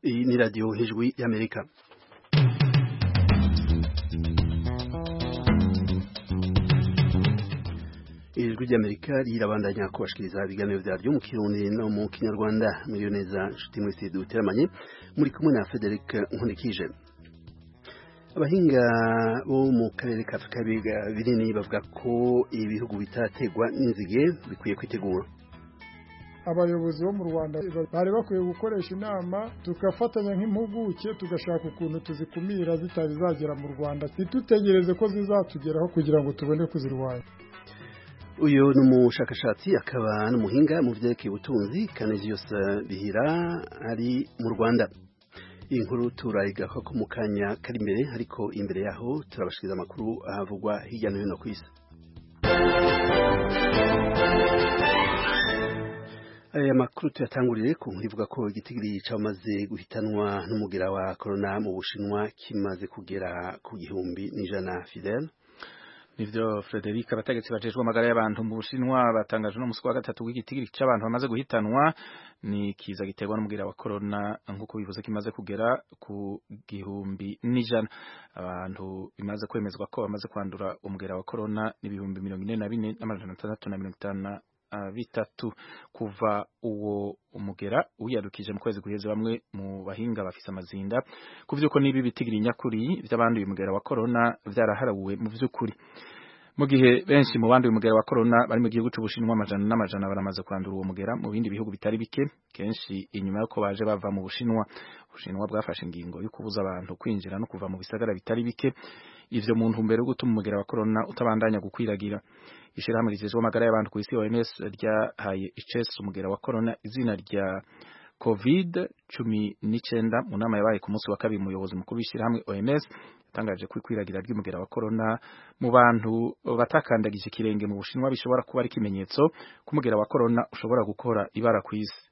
Iyi ni radiyo hejuru y'Amerika ijwi ry'amerika rirabandanya kubashikiriza ibiganiro byaryo mu kirundi no mu kinyarwanda muriyo neza nshuti mwese duteramanye muri kumwe na frederic nkunikije abahinga bo mu karere ka afurika binini bavuga ko ibihugu bitategwa n'inzige bikwiye kwitegura abayobozi bo mu rwanda bari bakwiye gukoresha inama tugafatanya nk'impuguke tugashaka ukuntu tuzikumira zitari zagera mu rwanda ntitutegereze ko zizatugeraho kugira ngo tubone kuzirwanya uyu ni umushakashatsi akaba n'umuhinga mu byerekeye ubutunzi kanejiyose bihira ari mu rwanda iyi nkuru turayigaho ko mu kanya kari imbere ariko imbere yaho turabashiriza amakuru ahavugwa hirya no hino ku isi aya makuru tuyatangurire ku nkuru ivuga ko igitigiri cyamaze guhitanwa n'umugera wa korona mu bushinwa kimaze kugera ku gihumbi n'ijana fidele nivyo Frederic abategetsi bajejwe amagara y'abantu mu Bushinwa batangaje no muswa gatatu w'igitigiri cy'abantu bamaze guhitanwa ni kiza giterwa n'umubwira wa corona nkuko bivuze kimaze kugera ku gihumbi n'ijana abantu bimaze kwemezwa ko bamaze kwandura umubwira wa corona ni ibihumbi mirongo ine na bine n'amajana atandatu na mirongo itanu bitatu kuva uwo umugera uyadukije mu kwezi guheze bamwe mu bahinga bafise amazinda ku vy'uko nibi bitigiri nyakuri vy'abanduye umugera wa corona vyaraharawe mu vy'ukuri mu gihe benshi mu banduye umugera wa corona bari mu gihugu c'Ubushinwa amajana n'amajana baramaze kwandura uwo mugera mu bindi bihugu bitari bike kenshi inyuma yuko baje bava mu Bushinwa Ubushinwa bwafashe ingingo yo kubuza abantu kwinjira no kuva mu bisagara bitari bike ivyo mu ntumbero yo gutuma umugera wa corona utabandanya gukwiragira ishirahamwe rijejwe amagara y'abantu ku isi OMS ryahaye icesu umugera wa corona izina rya covid cumi n'icyenda mu nama yabaye ku munsi wa kabiri umuyobozi mukuru w'ishyirahamwe OMS yatangaje ko ikwiragira ry'umugera wa corona mu bantu batakandagije ikirenge mu bushinwa bishobora kuba ari ikimenyetso ko umugera wa corona ushobora gukora ibara ku isi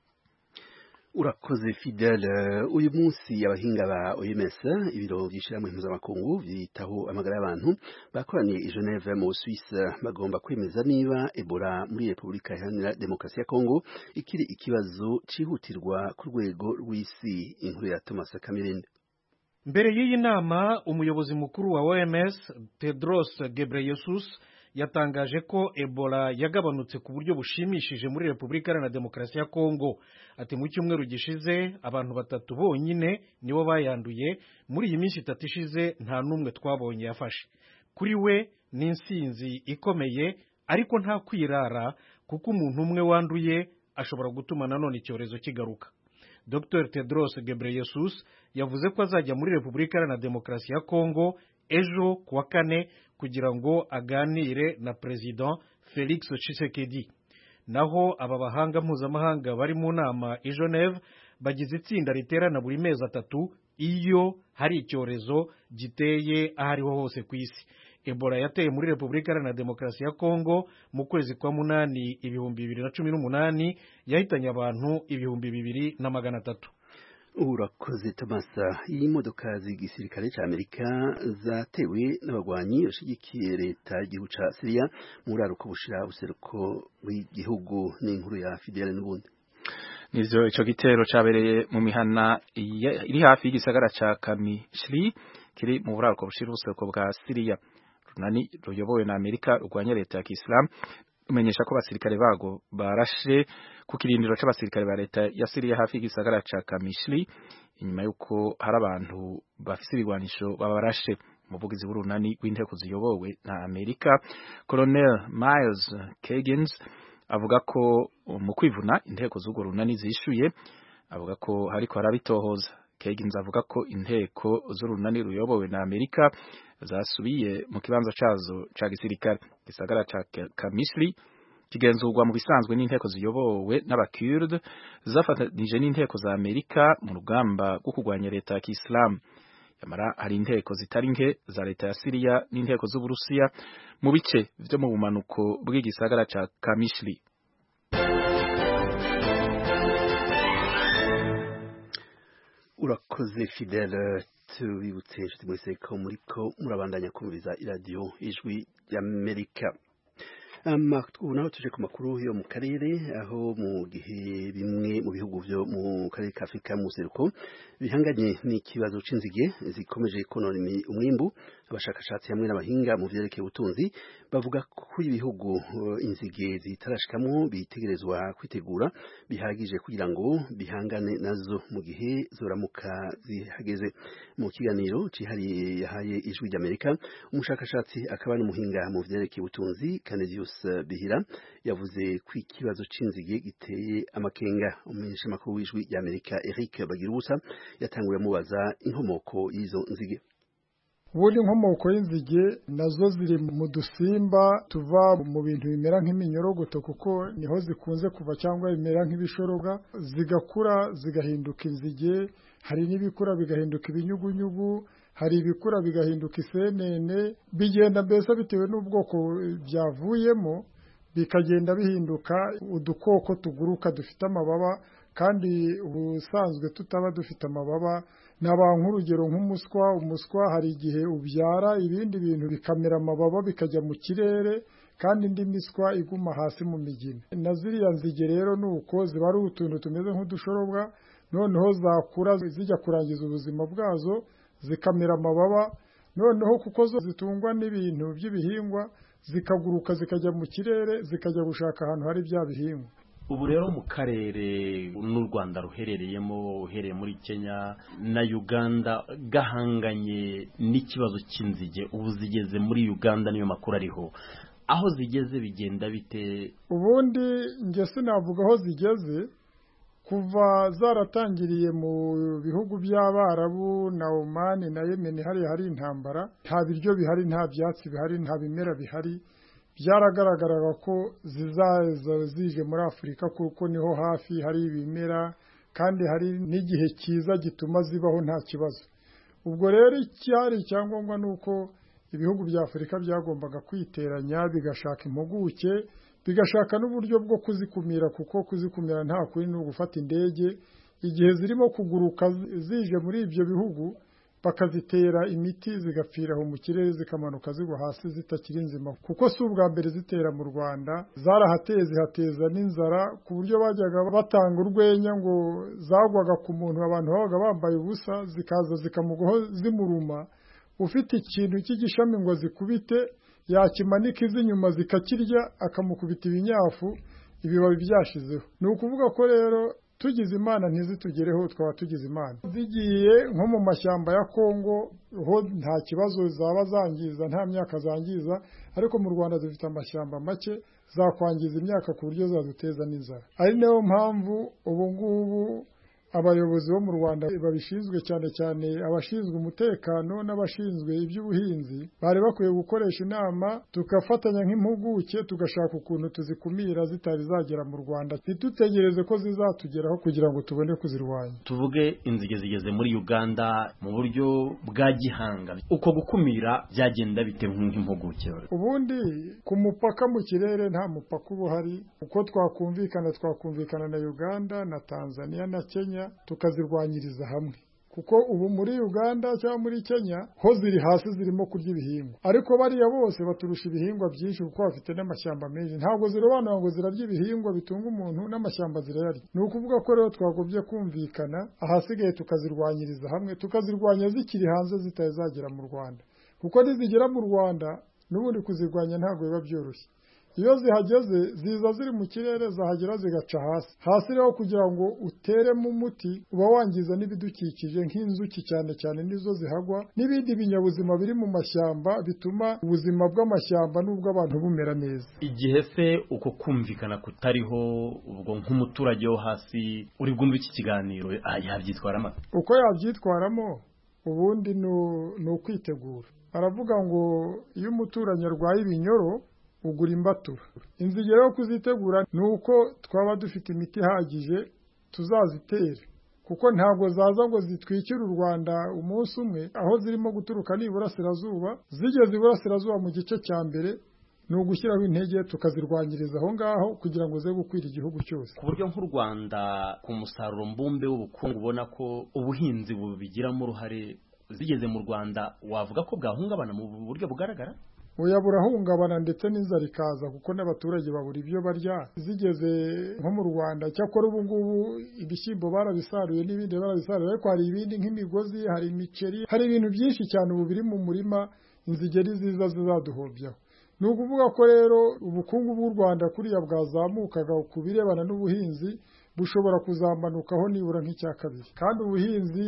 urakoze fidele uyu munsi abahinga ba OMS ibiro by'ishyirahamwe mpuzamakungu byitaho amagara y'abantu bakoraniye i Geneve mu Suisse bagomba kwemeza niba Ebola muri Repubulika Iharanira Demokarasi ya Kongo ikiri ikibazo cyihutirwa ku rwego rw'isi inkuru ya Thomas Kamirindi mbere y'iyi nama umuyobozi mukuru wa OMS Tedros Ghebreyesus yatangaje ko ebola yagabanutse ku buryo bushimishije muri repubulika iharanira demokarasi ya kongo ati mu cyumweru gishize abantu batatu bonyine nibo bayanduye muri iyi minsi itatu ishize nta n'umwe twabonye yafashe kuri we ni insinzi ikomeye ariko nta kwirara kuko umuntu umwe wanduye ashobora gutuma nanone icyorezo kigaruka dr tedros gebreyesus yavuze ko azajya muri repubulika iharanira demokarasi ya kongo ejo ku wa kane kugira ngo aganire na perezida felix Tshisekedi naho aba bahanga mpuzamahanga bari mu nama i Geneve bagize itsinda riterana buri mezi atatu iyo hari icyorezo giteye aho ariho hose ku isi ebola yateye muri repubulika iharanira demokarasi ya kongo mu kwezi kwa munani ibihumbi bibiri na cumi n'umunani yahitanye abantu ibihumbi bibiri na magana atatu urakoze tamasa iyi modoka z'igisirikare cy'amerika zatewe n'abagwanyi bashigikiye leta y'igihugu cya siriya muri aruko bushira ubuseruko bw'igihugu n'inkuru ya fidele n'ubundi nivyo ico gitero cabereye mu mihana iri hafi y'igisagara ca kamishiri kiri mu buraruko bushira ubuseruko bwa siriya runani ruyobowe na amerika rurwanya leta ya kisilamu umenyesha ko abasirikare bago barashe ku kirindiro c'abasirikare ba leta ya Syria hafi y'igisagara ca Kamishli inyuma yuko hari abantu bafise ibigwanisho babarashe umuvugizi w'urunani w'inteko ziyobowe na Amerika Colonel Miles Kagins avuga ko mu kwivuna inteko z'urwo runani zishuye avuga ko hariko harabitohoza Kagins avuga ko inteko z'urunani ruyobowe na Amerika zasubiye mu kibanza cazo ca gisirikare gisagara ca Kamisri kigenzurwa mu bisanzwe n'inteko ziyobowe n'abakurde zafatanije n'inteko za Amerika mu rugamba rwo kurwanya leta ya Kisilamu yamara hari inteko zitari nke za leta ya Siriya n'inteko z'Uburusiya mu bice vyo mu bumanuko bw'igisagara ca Kamishli urakoze fidele tubibutse inshuti mwese ko muri ko murabandanya kumviriza iradiyo ijwi ry'amerika naho tuje ku makuru yo mu karere aho mu gihe bimwe mu bihugu byo mu karere ka afurika museruko bihanganye n'ikibazo cy'inzige zikomeje konona umwimbu abashakashatsi hamwe n'abahinga mu byerekeye ubutunzi bavuga ko ibihugu inzige zitarashikamo bitegerezwa kwitegura bihagije kugira ngo bihangane nazo mu gihe zoramuka zihageze mu kiganiro cyihariye yahaye ijwi ry'amerika umushakashatsi akaba n'umuhinga mu byerekeye ubutunzi Canedius Bihira yavuze ko ikibazo cy'inzige giteye amakenga umumenyesha makuru w'ijwi ry'amerika Eric Bagirubusa yatanguye amubaza inkomoko y'izo nzige ubundi inkomoko y'inzige nazo ziri mu dusimba tuva mu bintu bimera nk'iminyorogoto kuko niho zikunze kuva cyangwa bimera nk'ibishoroga zigakura zigahinduka inzige hari n'ibikura bigahinduka ibinyugunyugu hari ibikura bigahinduka isenene bigenda mbese bitewe n'ubwoko byavuyemo bikagenda bihinduka udukoko tuguruka dufite amababa kandi ubusanzwe tutaba dufite amababa nabanka urugero nk'umuswa umuswa hari igihe ubyara ibindi bintu bikamera amababa bikajya mu kirere kandi indi miswa iguma hasi mu migina na ziriya nzige rero ni uko ziba ari utuntu tumeze nk'udushoborwa noneho zakura zijya kurangiza ubuzima bwazo zikamera amababa noneho kuko zo zitungwa n'ibintu by'ibihingwa zikaguruka zikajya mu kirere zikajya gushaka ahantu hari bya bihingwa ubu rero mu karere n'u rwanda ruherereyemo uhereye muri kenya na uganda gahanganye n'ikibazo cy'inzige ubu zigeze muri uganda niyo makuru ariho aho zigeze bigenda bite ubundi njye sinavuga aho zigeze kuva zaratangiriye mu bihugu by'abarabu na omani na yemeni hariya hari intambara nta biryo bihari nta byatsi bihari nta bimera bihari byaragaragaraga ko zizaza zije muri afurika kuko niho hafi hari ibimera kandi hari n'igihe cyiza gituma zibaho nta kibazo ubwo rero icyari icyangombwa ni uko ibihugu bya afurika byagombaga kwiteranya bigashaka impuguke bigashaka n'uburyo bwo kuzikumira kuko kuzikumira nta kuri ni ugufata indege igihe zirimo kuguruka zije muri ibyo bihugu bakazitera imiti zigapfira aho mu kirere zikamanuka zigwa hasi zitakiri nzima kuko si ubwa mbere zitera mu rwanda zarahateye zihateza n'inzara ku buryo bajyaga batanga urwenya ngo zagwaga ku muntu abantu babaga bambaye ubusa zikaza zikamugwaho zimuruma ufite ikintu cy'igishami ngo zikubite yakimanika iz'inyuma zikakirya akamukubita ibinyafu ibibabi byashizeho ni ukuvuga ko rero tugize imana ntizitugereho twaba tugize imana zigiye nko mu mashyamba ya kongo ho nta kibazo zaba zangiza nta myaka zangiza ariko mu rwanda dufite amashyamba make zakwangiza imyaka ku buryo zaduteza n'inzara ari nayo mpamvu ubu ngubu abayobozi bo mu rwanda babishinzwe cyane cyane abashinzwe umutekano n'abashinzwe iby'ubuhinzi bari bakwiye gukoresha inama tugafatanya nk'impuguke tugashaka ukuntu tuzikumira zitari zagera mu rwanda ntitutegereze ko zizatugeraho kugira ngo tubone kuzirwanya tuvuge inzige zigeze muri uganda mu buryo bwa gihanga uko gukumira byagenda bite nk'impuguke ubundi ku mupaka mu kirere nta mupaka uba uhari uko twakumvikana twakumvikana na uganda na tanzania na kenya tukazirwanyiriza hamwe kuko ubu muri uganda cyangwa muri kenya ho ziri hasi zirimo kurya ibihingwa ariko bariya bose baturusha ibihingwa byinshi kuko bafite n'amashyamba menshi ntabwo zirobanura ngo zirarya ibihingwa bitunga umuntu n'amashyamba zirayarya ni ukuvuga ko rero twagobye kumvikana ahasigaye tukazirwanyiriza hamwe tukazirwanya zikiri hanze zitazagera mu rwanda kuko nizigera mu rwanda n'ubundi kuzirwanya ntabwo biba byoroshye iyo zihageze ziza ziri mu kirere zahagera zigaca hasi hasi rero kugira ngo uteremo umuti uba wangiza n'ibidukikije nk'inzuki cyane cyane nizo zihagwa n'ibindi binyabuzima biri mu mashyamba bituma ubuzima bw'amashyamba n'ubw'abantu bumera neza igihe se uko kumvikana kutariho ubwo nk'umuturage wo hasi uri bwumve iki kiganiro yabyitwaramo uko yabyitwaramo ubundi ni ukwitegura baravuga ngo iyo umuturanyi arwaye ibinyoro ugura imbatura inzigero yo kuzitegura ni uko twaba dufite imiti ihagije tuzazitere kuko ntabwo zaza ngo zitwikire u rwanda umunsi umwe aho zirimo guturuka ni iburasirazuba zigeze iburasirazuba mu gice cya mbere ni ugushyiraho intege tukazirwanyiriza aho ngaho kugira ngo ze gukwira igihugu cyose ku buryo nk'u rwanda ku musaruro mbumbe w'ubukungu ubona ko ubuhinzi bubigiramo uruhare zigeze mu rwanda wavuga ko bwahungabana mu buryo bugaragara oya burahungabana ndetse n'inzara ikaza kuko n'abaturage babura ibyo barya zigeze nko mu rwanda cyakora ubu ngubu ibishyimbo barabisaruye n'ibindi barabisaruye ariko hari ibindi nk'imigozi hari imiceri hari ibintu byinshi cyane ubu biri mu murima inzigeri ziza zizaduhobyaho ni ukuvuga ko rero ubukungu bw'u rwanda kuriya bwazamukaga ku birebana n'ubuhinzi bushobora kuzamanukaho nibura nk'icya kabiri kandi ubuhinzi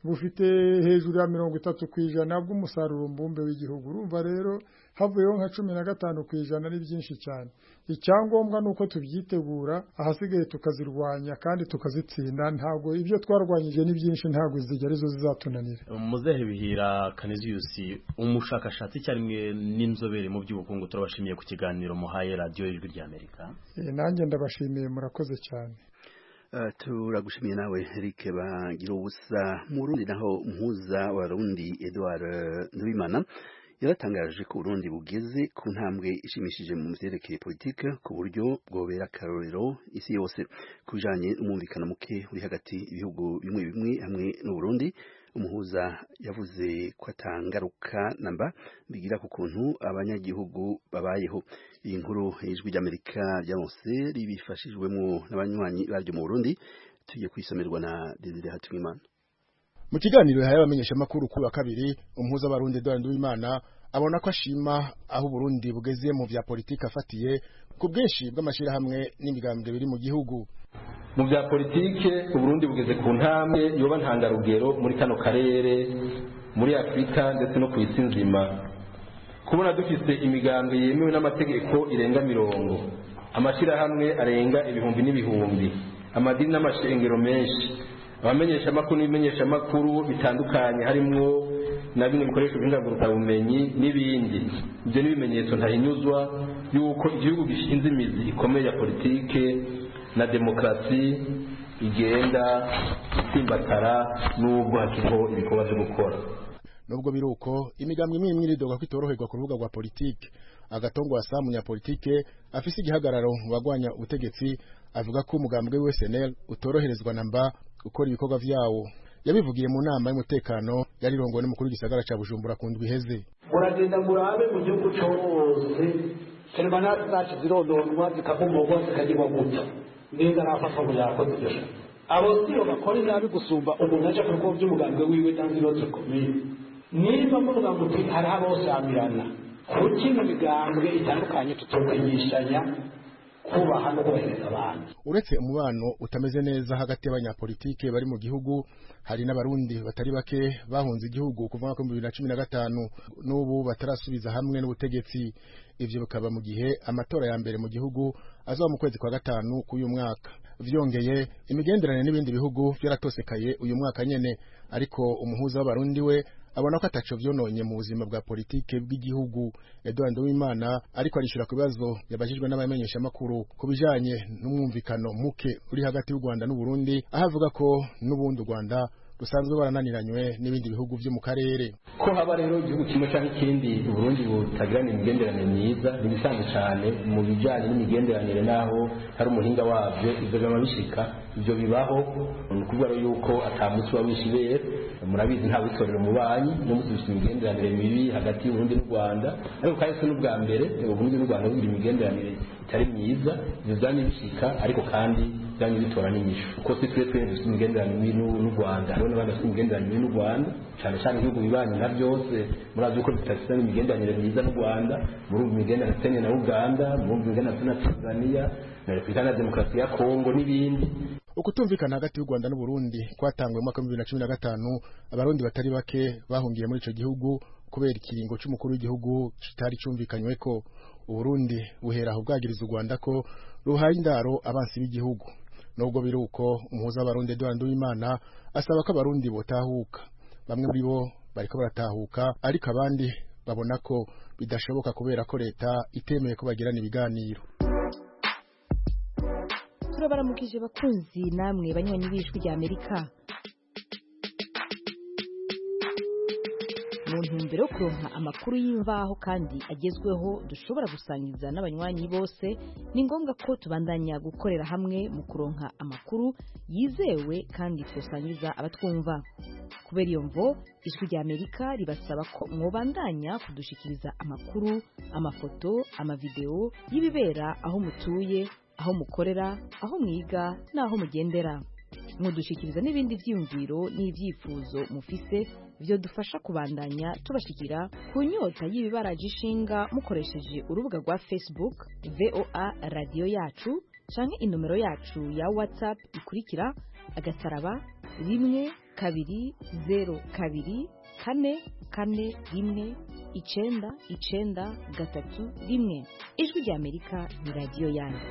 bufite hejuru ya mirongo itatu ku ijana bw'umusaruro mbumbe w'igihugu urumva rero havuyeho nka cumi na gatanu ku ijana ni byinshi cyane icyangombwa ni uko tubyitegura ahasigaye tukazirwanya kandi tukazitsinda ntabwo ibyo twarwanyije ni byinshi ntabwo izigera arizo zizatunanira muzehe bihira kaniziyusi umushakashatsi icyarimwe n'inzobere mu by'ubukungu turabashimiye ku kiganiro muhaye radiyo y'ijwi ry'amerika nanjye ndabashimiye murakoze cyane Uh, turagushimiye nawe Eric bagira ubusa mu Burundi naho umuhuza wa Rundi Edouard Nubimana yaratangaje ko Burundi bugeze ku ntambwe ishimishije mu vyerekeye politike ku buryo bwobera akarorero isi yose kujanye umwumvikano muke uri hagati ibihugu bimwe bimwe hamwe n'u Burundi umuhuza yavuze ko atangaruka namba bigira ku kuntu abanyagihugu babayeho iyi nkuru y'ijwi ry'amerika ryamose ribifashijwemo n'abanywanyi baryo mu burundi tugiye kuyisomerwa na desire hatimimana mu kiganiro yahaye abamenyeshamakuru kuri wa kabiri umuhuza w'abarundi eduard w'imana abona ko ashima aho uburundi bugeze mu vya politiki afatiye ku bwinshi bw'amashyirahamwe n'imigambwe biri mu gihugu mu bya politike uburundi bugeze ku ntambwe yoba ntangarugero muri kano karere muri afurika ndetse no ku isi nzima kubona dufite imigambwe yemewe n'amategeko irenga mirongo amashyirahamwe arenga ibihumbi n'ibihumbi amadini n'amashengero menshi abamenyeshamakuru n'ibimenyeshamakuru bitandukanye harimo na bimwe bikoresho by'ingangurutabumenyi n'ibindi ibyo ni ibimenyetso ntahinyuzwa y'uko igihugu gishinze imizi ikomeye ya politike na demokarasi igenda isimbatara n'ubwo hakiriho ibikorwa byo gukora nubwo biri uko imigambwe imwe imwe iridoga ko itoroherwa ku rubuga rwa politiki agatongo wa saa munyapolitike afise igihagararo mu bagwanya ubutegetsi avuga ko umugambwe we SNL utoroherezwa na mba gukora ibikorwa vyawo yabivugiye mu nama y'umutekano yari irongowe n'umukuru w'igisagara ca Bujumbura ku ndwi iheze muragenda murabe mu gihugu cose serivana zacu zirondorwa zikavumurwa zikagirwa gutya neza arafatwa ngo yakoze ibyo shaka abo sibo bakora inabi gusumba umuntu aje ku bikorwa by'umugambwe wiwe cyangwa ibibazo bikomeye niba muvuga uti hari abosamirana kuki mu migambwe itandukanye tutomenyeshanya kubaha no kubahiriza abantu uretse umubano utameze neza hagati y'abanyapolitike bari mu gihugu hari n'abarundi batari bake bahunze igihugu kuva mwaka w'ibihumbi bibiri na cumi na gatanu n'ubu batarasubiza hamwe n'ubutegetsi ivyo bikaba mu gihe amatora ya mbere mu gihugu azaba mu kwezi kwa gatanu k'uyu mwaka vyongeye imigenderanire n'ibindi bihugu vyaratosekaye uyu mwaka nyene ariko umuhuza w'abarundi we abona ko ataco vyononye mu buzima bwa politike bw'igihugu Edouard Uwimana ariko arishura ku bibazo yabajijwe n'abamenyesha makuru ku bijanye n'umwumvikano muke uri hagati y'u Rwanda n'u Burundi aho avuga ko n'ubundi u Rwanda rusanzwe barananiranywe n'ibindi bihugu vyo mu karere ko haba rero igihugu kimwe cyangwa ikindi uburundi butagirana imigenderanire myiza n'ibisanzwe cyane mu bijyanye n'imigenderanire n'aho hari umuhinga wabyo ibyo biba bishika ibyo bibaho ni ukuvuga rero yuko atamunsi uba wishyuye murabizi nta witorera umubanyi no gusubisha imigenderanire mibi hagati y'uburundi n'u rwanda ariko kandi si n'ubwa mbere uburundi n'u rwanda bugira imigenderanire itari myiza ibyo byaba bishika ariko kandi byaba bitora n'inyishu kuko si twe twene dufite imigenderanire mibi n'u rwanda hariho n'abandi bafite imigenderanire n'u rwanda cyane cyane ibihugu bibanyi na byose murazi yuko bidafite imigenderanire myiza n'u rwanda murumva imigenderanire mfitanye na uganda murumva imigenderanire na tanzania na repubulika ya demokarasi ya kongo n'ibindi ukutumvikana hagati y'u Rwanda n'u Burundi kwatanguye mu mwaka wa 2015 abarundi batari bake bahungiye muri ico gihugu kubera ikiringo c'umukuru w'igihugu kitari cumvikanywe ko Burundi buhera aho bwagiriza u Rwanda ko ruhaye indaro abansi b'igihugu nubwo biri uko umuhuza w'abarundi Edouard Uwimana asaba ko abarundi botahuka bamwe muri bo bariko baratahuka ariko abandi babona ko bidashoboka kubera ko leta itemeye ko bagirana ibiganiro turabaramukije bakunzi namwe banywanyi b'ijwi rya amerika mu ntumbero yo kuronka amakuru y'imvaho kandi agezweho dushobora gusangiza n'abanywanyi bose ni ngombwa ko tubandanya gukorera hamwe mu kuronka amakuru yizewe kandi twosangiza abatwumva kubera iyo mvo ijwi rya amerika ribasaba ko mwobandanya kudushikiriza amakuru amafoto amavideo y'ibibera aho mutuye aho mukorera aho mwiga n'aho mugendera mudushikiriza n'ibindi byiyumviro n'ibyifuzo mufise byodufasha kubandanya tubashikira ku nyota y'ibibaraje ishinga mukoresheje urubuga rwa facebook voa radiyo yacu canke inomero yacu ya whatsapp ikurikira agasaraba rimwe kabiri zeru kabiri kane kane rimwe icenda icenda gatatu rimwe ijwi rya amerika ni radiyo yanyu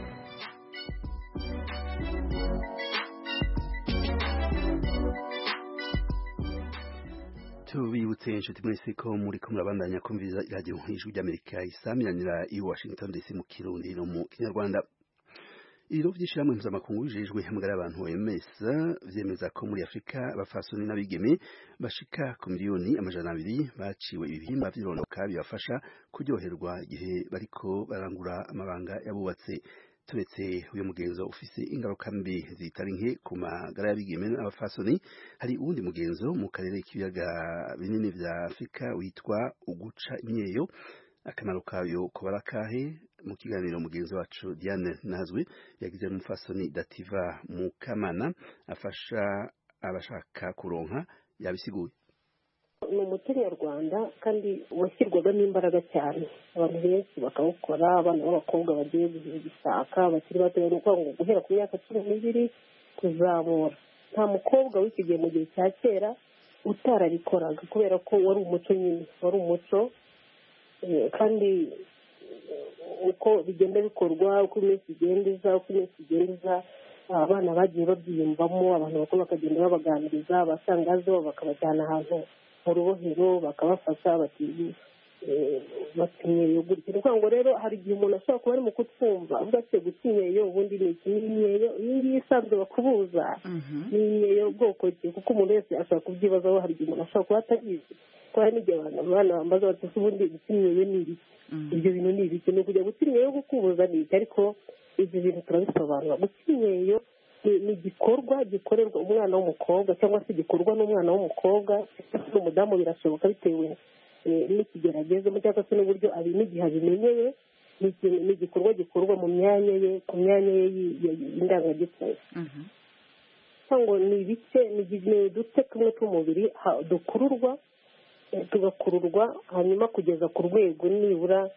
tubibutse inshuti mwese ko muri ko murabandanya kumviriza iradiyo nk'ijwi ry'amerika isaminanira i washington dc mu kirundi no mu kinyarwanda ibiro vy'ishirahamwe mpuzamakungu bijejwe hamagara abantu OMS vyemeza ko muri Afrika abafasoni n'abigeme bashika ku miliyoni amajana abiri baciwe ibihimba vy'irondoka bibafasha kuryoherwa igihe bariko barangura amabanga yabubatse turetse uyu mugenzo ufise ingaruka mbi zitari nke ku magara y'abigeme n'abafasoni hari uwundi mugenzo mu karere k'ibiyaga binini vya Afrika witwa uguca imyeyo akamaro kayo kubara kahe mu kiganiro mugenzi wacu Diane Nazwi yagize n'umufasoni Dativa Mukamana afasha abashaka kuronka yabisiguye ni umuco nyarwanda kandi washyirwagamo imbaraga cyane abantu benshi bakawukora abana b'abakobwa bagiye gusaka bakiri bato ni ukuvuga ngo guhera ku myaka cumi n'ibiri kuzamura nta mukobwa w'ikigihe mu gihe cya kera utarabikoraga kubera ko wari umuco nyine wari umuco kandi uko bigenda bikorwa uko iminsi igenda iza uko iminsi igenda iza abana bagiye babyiyumvamo abantu bakuru bakagenda babaganiriza abasangazo bakabajyana ahantu mu rubohero bakabafasha bati batinyeyo gutya ni ukuvuga ngo rero hari igihe umuntu ashobora kuba ari mu kutwumva avuga ati gutinyeyo ubundi ni iki ni imyeyo iyi ngiyi isanzwe bakubuza ni imyeyo bwoko ki kuko umuntu wese ashobora kubyibazaho hari igihe umuntu ashobora kuba atabizi kuko hari n'igihe abantu abana bambaza bati ese ubundi gutinyeyo ni ibiki ibyo bintu ni ibiki ni ukujya gutinyeyo gukubuza ni iki ariko ibyo bintu turabisobanura gutinyeyo ni igikorwa gikorerwa umwana w'umukobwa cyangwa se gikorwa n'umwana w'umukobwa n'umudamu birashoboka bitewe n'ikigero agezemo cyangwa se n'uburyo n'igihe abimenyeye ni igikorwa gikorwa mu myanya ye ku myanya ye y'indangagitsina cyangwa ni ibice ni uduce tumwe tw'umubiri dukururwa tugakururwa hanyuma kugeza ku rwego nibura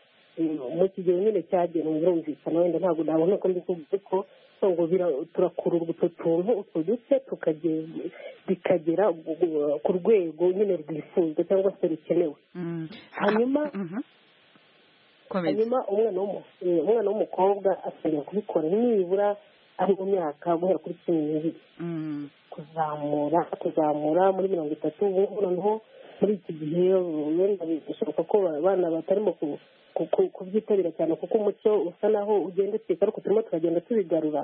mu kigero nyine cyagenwe birumvikana wenda ntabwo nabona ko mbikubwira ariko ngo turakururwa utwo tuntu utwo duce bikagera ku rwego nyine rwifuzwa cyangwa se rukenewe hanyuma hanyuma umwana w'umukobwa akeneye kubikora nibura ari mu myaka guhera kuri cumi n'ibiri kuzamura kuzamura muri mirongo itatu ubu noneho muri iki gihe wenda bishoboka ko abana batarimo kubyitabira cyane kuko umuco usa naho ugenda ucika ariko turimo turagenda tubigarura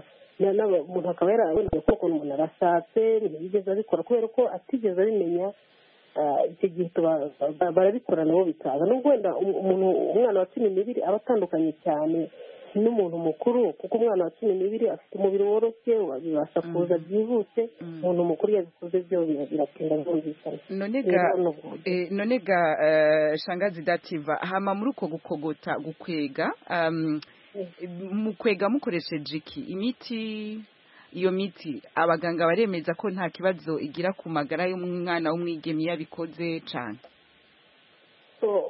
umuntu akaba yaraboneye ko ukuntu umuntu arashatse ntiyigeze abikora kubera ko atigeze abimenya icyo gihe barabikora nabo bikaza nubwo wenda umuntu umwana wa cumi n'ibiri aba atandukanye cyane n'umuntu mukuru kuko umwana wa cumi n'ibiri afite umubiri woroshye bibasha kuza byihuse umuntu mukuru yabikoze byo biratinda byumvikana nonega shangazi dativa hama muri uko gukogota gukwega mukwega mukoresheje iki imiti iyo miti abaganga baremeza ko nta kibazo igira ku magara y'umwana w'umwigeme iyo abikoze cyane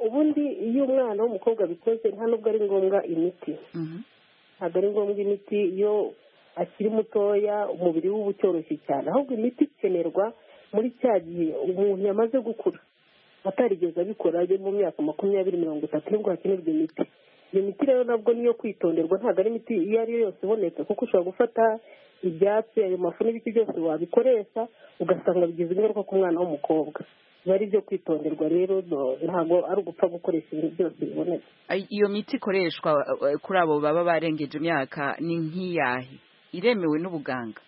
ubundi iyo umwana w'umukobwa abikoze nta nubwo ari ngombwa imiti ntabwo ari ngombwa imiti iyo akiri mutoya umubiri we uba utoroshye cyane ahubwo imiti ikenerwa muri cya gihe umuntu yamaze gukura atarigeze abikora ajya mu myaka makumyabiri mirongo itatu nibwo hakenerwa imiti iyo miti rero nabwo niyo kwitonderwa ntabwo ari imiti iyo ari yo yose iboneka kuko ushobora gufata ibyatsi ayo mafu n'ibiti byose wabikoresha ugasanga bigize ingaruka ku mwana w'umukobwa biba ari ibyo kwitonderwa rero ntabwo ari ugupfa gukoresha ibintu byose biboneka iyo miti ikoreshwa kuri abo baba barengeje imyaka ni nk'iyahe iremewe n'ubuganga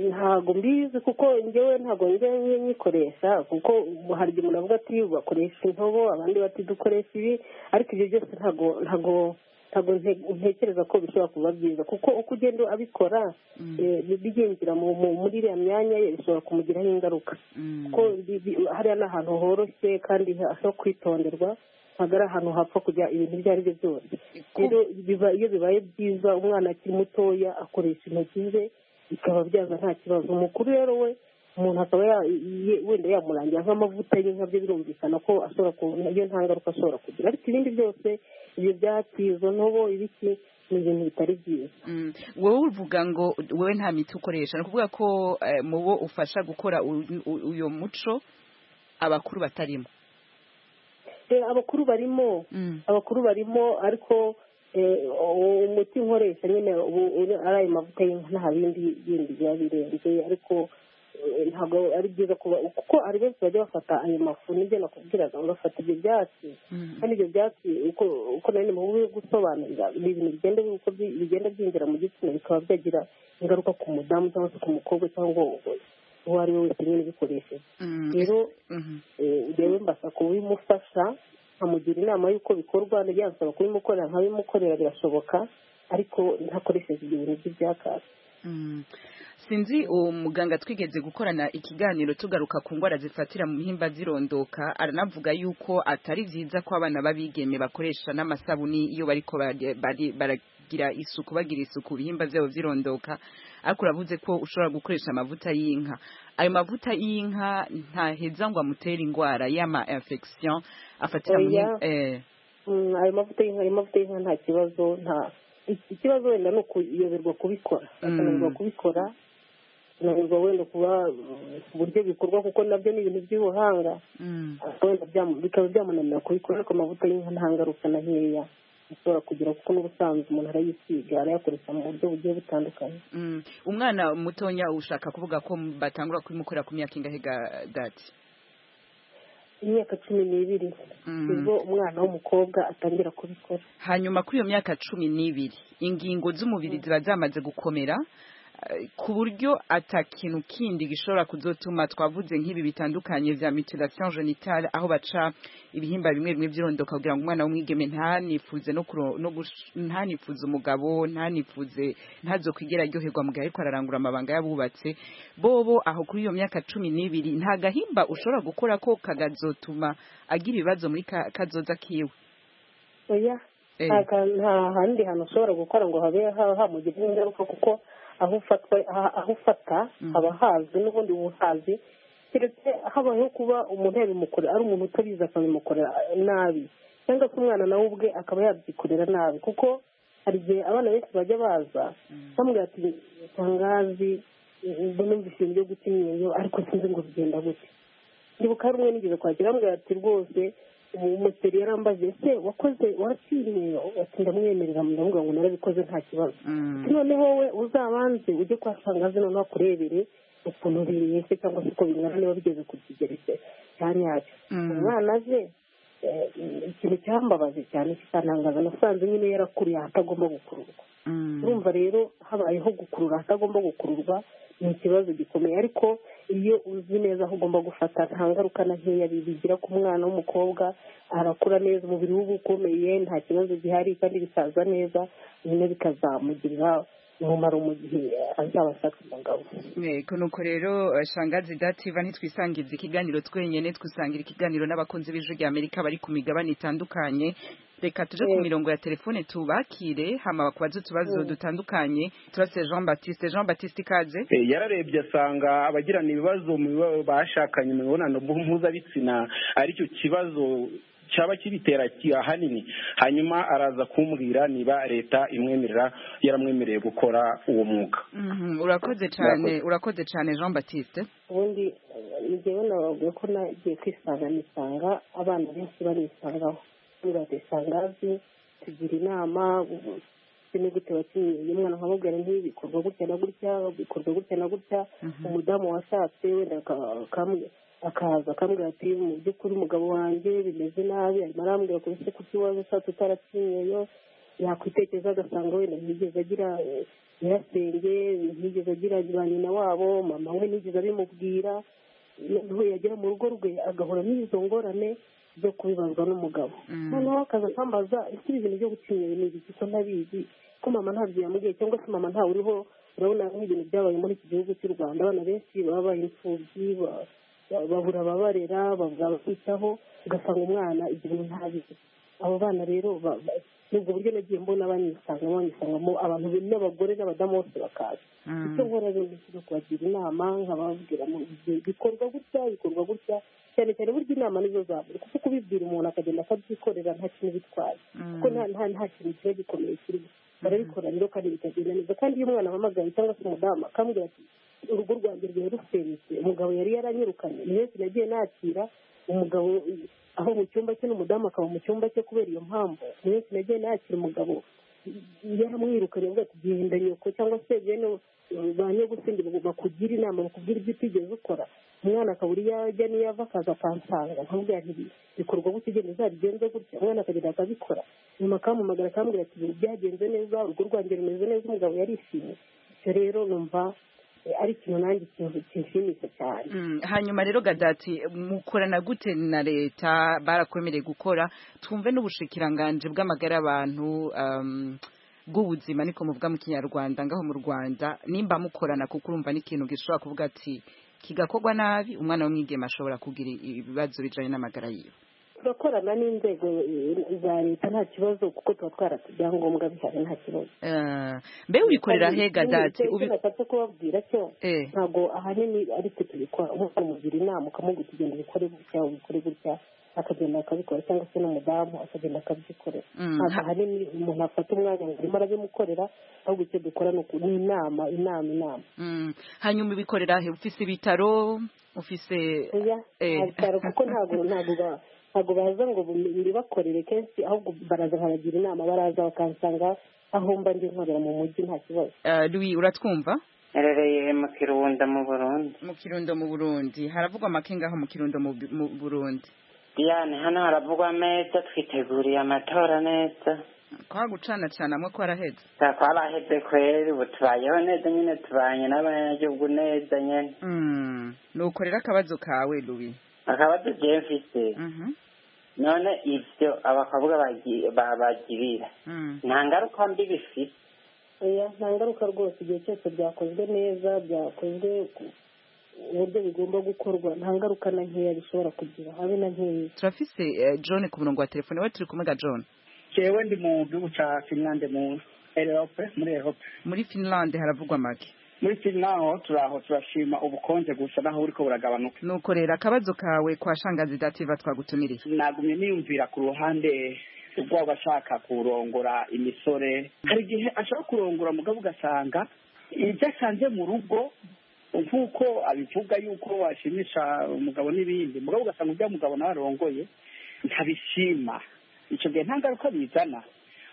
ntabwo mbizi kuko ngewe ntabwo njyewe nyikoresha kuko hari igihe umuntu avuga ati bakoresha intobo abandi bati dukoresha ibi ariko ibyo byose ntabwo ntabwo ntabwo nte- ntekereza ko bishobora kuba byiza kuko uko ugenda abikora eh, bigendera mu- mu- muri iriya myanya ye bishobora kumugiraho ingaruka kuko bi- bi- hariya ni ahantu horoshye kandi ho kwitonderwa ntabwo ari ahantu hapfa kujya ibintu ibyo ari byo byose rero biba- iyo bibaye byiza umwana akiri mutoya akoresha intoki ze bikaba byaza nta kibazo umukuru rero we umuntu akaba ya- ye- wenda yamurangira nk'amavuta ye nkabyo birumvikana ko ashobora ku iyo nta ngaruka ashobora kugira ariko ibindi byose ibyo byatsi izo ntobo ibiki ni ibintu bitari byiza Mm. wowe uvuga ngo wowe nta miti ukoresha ni ukuvuga ko eh, mu bo ufasha gukora u- u- uyu muco abakuru batarimo Eh, abakuru barimo abakuru barimo ariko eh, uwo umuti nkoresha nyine ubu uri- ari ayo mavuta y'inka nta bindi bindi biba birenze ariko eh, ntabwo ari byiza kuba kuko ari benshi bajya bafata ayo mafu nibyo nakubwiraga bagafata ibyo byatsi kandi ibyo byatsi uko uko nanone mu buryo bwo gusobanurira ni ibintu bigenda bi- uko bi- bigenda byinjira mu gitsina bikaba byagira ingaruka ku mudamu cyangwa se ku mukobwa cyangwa uwo ari we wese nyine ubikoresheje rero eh, rero mbasa kubimufasha nkamugira inama y'uko bikorwa byansaba kubimukorera nkabimukorera birashoboka ariko ntakoresheje ibyo bintu by'ibyakasi Mm. sinzi uwo muganga twigeze gukorana ikiganiro tugaruka ku ndwara zifatira mu mpimba zirondoka aranavuga yuko atari byiza ko abana b'abigeme bakoresha n'amasabuni iyo bariko bari- bari- baragira isuku bagira isuku ibihimba byabo zirondoka ariko uravuze ko ushobora gukoresha amavuta y'inka ayo mavuta y'inka ntaheza ngo amutere indwara y'ama infection afatira mu Oya. mhi- eh, Mm, ayo mavuta y'inka ayo mavuta y'inka nta kibazo nta iki- ikibazo wenda ni ukuyoberwa kubikora akananirwa kubikora akananirwa wenda kuba mm, uburyo bikorwa kuko nabyo ni ibintu by'ubuhanga ariko wenda byamu- bikaba byamunanira kubikora ariko amavuta y'inka nta ngaruka na nkeya ashobora kugira kuko n'ubusanzwe umuntu arayisiga arayakoresha mu buryo bugiye butandukanye mm. umwana mutonya ushaka kuvuga ko batangura kubimukorera ku myaka ingahe ga- dati imyaka cumi n'ibiri nibwo umwana w'umukobwa atangira kubikora hanyuma kuri iyo myaka cumi n'ibiri ingingo z'umubiri ziba zamaze gukomera eh, ku buryo atakintu kindi gishobora kuzotuma twavuze nk'ibi bitandukanye bya mutilation genitale aho baca ibihimba bimwe bimwe by'irondoka kugira ngo umwana w'umwigeme ntanifuze no kuro- no gush- ntanifuze umugabo ntanifuze ntazokwigera aryoherwa mu gihe ariko ararangura amabanga y'abubatse bobo aho kuri iyo myaka cumi n'ibiri nta gahimba ushobora gukora ko kagazotuma agira ibibazo muri ka- kazoza kiwe oya Eh. nta ka- nta handi hantu ushobora gukora ngo habe ha- hamugira ingaruka kuko aho ufatwa aha- aho ufata haba hazwi n'ubundi buhazi keretse habayeho kuba umuntu yabimukorera ari umuntu utabizi akabimukorera nabi cyangwa se umwana nawe ubwe akaba yabyikorera nabi kuko hari igihe abana benshi bajya baza bamubwira ati tangazi numvise ibintu byo guta imyeyo ariko sinzi ngo bigenda gute ndibuka hari umwe nigeze kwakira bamubwira ati rwose umuseri yarambaze ese wakoze waratsindiye ati ndamwemerera ndamubwira ngo narabikoze nta kibazo ati noneho we uzabanze ujye kwa sangazi noneho akurebere ukuntu biyese cyangwa se uko bingana niba bigeze ku kigero cye cya nyacyo umwana aje eh, ikintu cyambabaze cyane kikantangaza nasanze nyine yarakuriye ahatagomba gukururwa urumva rero habayeho gukurura ahatagomba gukururwa ni ikibazo gikomeye ariko iyo uzi neza aho ugomba gufata nta ngaruka na nkeya bigira ku mwana w'umukobwa arakura neza umubiri we uba ukomeye nta kibazo gihari kandi bisaza neza nyine bikazamugirira umumaro mu gihe azaba ashaka umugabo yego nuko rero eh, shangazi dativa ntitwisangiza ikiganiro twenyine twisangira ikiganiro n'abakunzi b'ijwi rya amerika bari ku migabane itandukanye reka tuje ku Eh. mirongo ya telefone tubakire hama bakubaze utubazo Mm. dutandukanye turase jean baptiste jean baptiste ikaze Eh, yararebye asanga abagirana ibibazo mu biba- bashakanye mu mibonano mpuzabitsina ari cyo kibazo cyaba kibitera ki- ahanini hanyuma araza kumbwira niba leta imwemerera yaramwemereye gukora uwo mwuga Mhm, urakoze cyane urakoze cyane jean baptiste ubundi njyewe nababwiye ko nagiye kwisanga nisanga abana benshi banisangaho ntibatisanga azi tugira inama ni gute wakinnye umwana nkamubwira nti bikorwa gutya na gutya bikorwa gutya na gutya umudamu washatse wenda aka- akambwi- akaza akambwira ati mu by'ukuri umugabo wanjye bimeze nabi arimo arambwira ko ese kuki waje ushatse utarakinyeyo yakwitekereza agasanga wenda ntiyigeze agira eh, nyirasenge ntiyigeze agira ba nyina wabo mama we ntiyigeze abimubwira noneho yagera mu rugo rwe agahura n'izo ngorane zo kubibazwa n'umugabo Mm. noneho akaza akambaza ese ibi bintu byo gucinya ni ibiki gusa ntabizi ko mama ntabyo yamubwiye cyangwa se mama ntawe uriho urabona nk'ibintu byabaye muri iki gihugu cy'u rwanda abana benshi baba babaye imfubyi ba- ba- babura ababarera babura ababitaho ugasanga umwana igihano ntabizi abo bana rero ba- ba- ni ubwo buryo nagiye mbona banyisanga banyisangamo abantu be- n'abagore n'abadamu bose bakaza icyo nkora rero ni kubagira inama nkababwira mu bi- bikorwa gutya bikorwa gutya cyane cyane burya inama nizo za buri kuko kubibwira umuntu akagenda akabyikorera nta kintu bitwaye kuko nta nta nta kintu kiba gikomeye kirimo barabikora rero kandi bikagenda neza kandi iyo umwana ahamagaye cyangwa se umudamu akambwira ati urugo rwanjye rwari rusenyutse umugabo yari yaranyirukanye iyi minsi nagiye nakira umugabo aho mu cyumba cye n'umudamu akaba mu cyumba cye kubera iyo mpamvu iyi minsi nagiye nakira umugabo yaramwirukanye avuga ati genda nyoko cyangwa se bene ba nyogusindi bakugira inama bakubwira ibyo utigeze ukora umwana akabura iyo ajya n'iyo ava akaza akansanga nkamubwira nti bikorwa gutya ugenda uzabigenze gutya umwana akagenda akabikora nyuma akampamagara akambwira ati "Ibi byagenze neza urugo rwanjye rumeze neza umugabo yarishimye icyo rero numva eh, ari ikintu nanjye kintu kinshimisha cyane Mm, hanyuma rero gadati mukorana gute na leta barakwemereye gukora twumve n'ubushikiranganje bw'amagara y'abantu um, bw'ubuzima niko muvuga mu kinyarwanda ngaho mu rwanda nimba mukorana kuko urumva n'ikintu gishobora kuvuga ati kigakorwa nabi umwana w'umwigeme ashobora kugira ibibazo bijanye n'amagara yiwe turakorana n'inzego eh, za leta nta kibazo kuko tuba twarata ibyangombwa bihari nta kibazo Eh, mbe ubikorera he gadati Ubi- nashatse kubabwira cyo eh, ntabwo ahanini ari twe tubikora umwana umugira inama ukamubwira ugenda ubikore gutya ubikore gutya akagenda akabikora cyangwa se n'umudamu akagenda akabyikorera mm, ntabwo ha- ahanini umuntu afata umwanya ngo arimo arabimukorera ahubwo icyo dukora ni uku- ni inama inama inama mm, hanyuma ubikorera he ufise ibitaro ufise oya eh. abitaro kuko ntabwo ntabwo ba- ntabwo baza ngo bibakorere kenshi ahubwo baraza nkanagira inama baraza bakansanga aho mba ndi nkorera mu mujyi nta kibazo Eh, Louis uratwumva narereye mu kirunda mu burundi mu kirundo mu burundi haravugwa amakenga aho mu kirundo mu Bu- mu burundi yani hano haravugwa neza twiteguriye amatora neza kwa gucana cana amwe ko araheze twabaraheze kweri ubu tubayeho neza nyine tubanye n'abanyagihugu neza nyine Mm, nukorera akabazo kawe Louis akaba tugiye mfise Mhm, none ivyo abakobwa bagi- babagirira mm. nta ngaruka mbi bifite oya nta ngaruka rwose igihe cyose byakozwe neza byakozwe ku- uburyo bigomba gukorwa nta ngaruka na nkeya bishobora kugira habe na nkeya turafise eh, John ku murongo wa telefone we turi kumwe ga John jewe ndi mu gihugu ca finlande mu erope muri erope muri Finland haravugwa make muri finnaho turaho turashima ubukonje gusa naho buriko buragabanuka nukorera akabazo kawe kwa shangazi dativa twagutumiriye nagumye niyumvira ku ruhande rw'aba ashaka kurongora imisore hari igihe ashaka kurongora mugabo ugasanga ibyo asanze mu rugo nk'uko abivuga yuko washimisha umugabo n'ibindi mugabo ugasanga ujya mugabo nawe arongoye ntabishima icyo gihe nta ngaruka bizana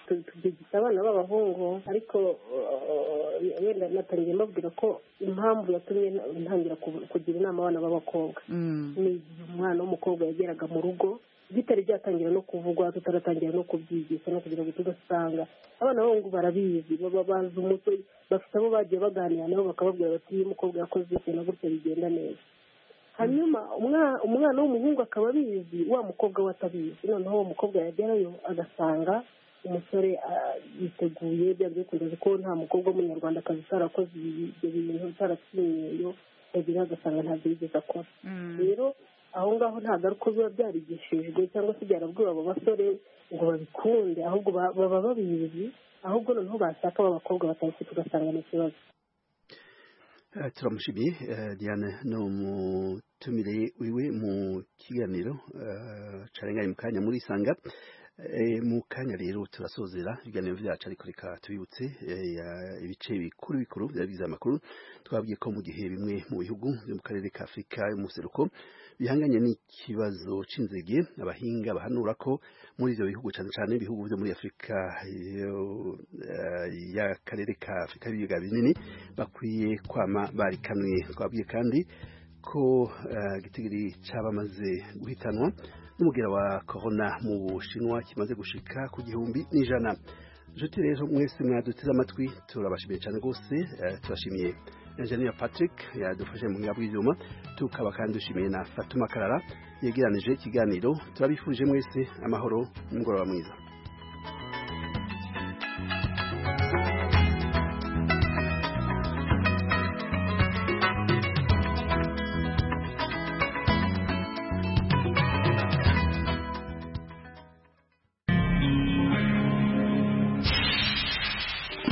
tubyigisa abana b'abahungu ariko uh, wenda natangiye mbabwira ko impamvu yatumye na- ntangira ku- kugira inama abana b'abakobwa Mm, ni igihe umwana w'umukobwa yageraga mu rugo bitari byatangira no kuvugwa tutaratangira no kubyigisha no kugira ngo tudasanga abana b'abahungu barabizi baba bazi umuco bafite abo bagiye baganira nabo bakababwira bati iyo umukobwa yakoze gutya na gutya bigenda neza hanyuma umwa- umwana w'umuhungu akaba abizi wa mukobwa we atabizi noneho uwo mukobwa yagerayo agasanga umusore ah, yiteguye byanze bikunze kuko nta mukobwa w'umunyarwandakazi utarakoze ibi- ibyo bintu utaratsinyeyo yagira agasanga ntabyo yigeze akora mm, rero aho ngaho nta ngaruka biba byarigishijwe cyangwa se byarabwiwe abo basore ngo babikunde ahubwo ba- baba babizi ahubwo noneho bashaka b'abakobwa batayifite ugasanga ni ikibazo Eh, turamushimiye eh, diane ni umutumire wiwe mu kiganiro eh, carenganye mu kanya muri isanga Eh, mu kanya rero turasozera ibiganiro vyacu ariko reka tubibutse eh, ya- ibice bikuru bikuru vyari bigize amakuru twabwiye ko mu gihe bimwe mu bihugu vyo mu karere ka afurika y'umuseruko bihanganye n'ikibazo c'inzige abahinga bahanura ko muri ivyo bihugu cane cane ibihugu vyo muri afurika yo- eh, y'akarere ka afurika y'ibiyaga binini bakwiye kwama barikamwe twabwiye kandi ko eh, igitigiri cy'abamaze guhitanwa n'umugera wa korona mu bushinwa kimaze gushika ku gihumbi n'ijana nshuti rero mwese mwaduteze amatwi turabashimiye cyane rwose eh, turashimiye Engineer Patrick yadufashe mu ngabo y'ibyuma tukaba kandi dushimiye na Fatuma Karara yegeranije ikiganiro turabifuje mwese amahoro n'umugoroba mwiza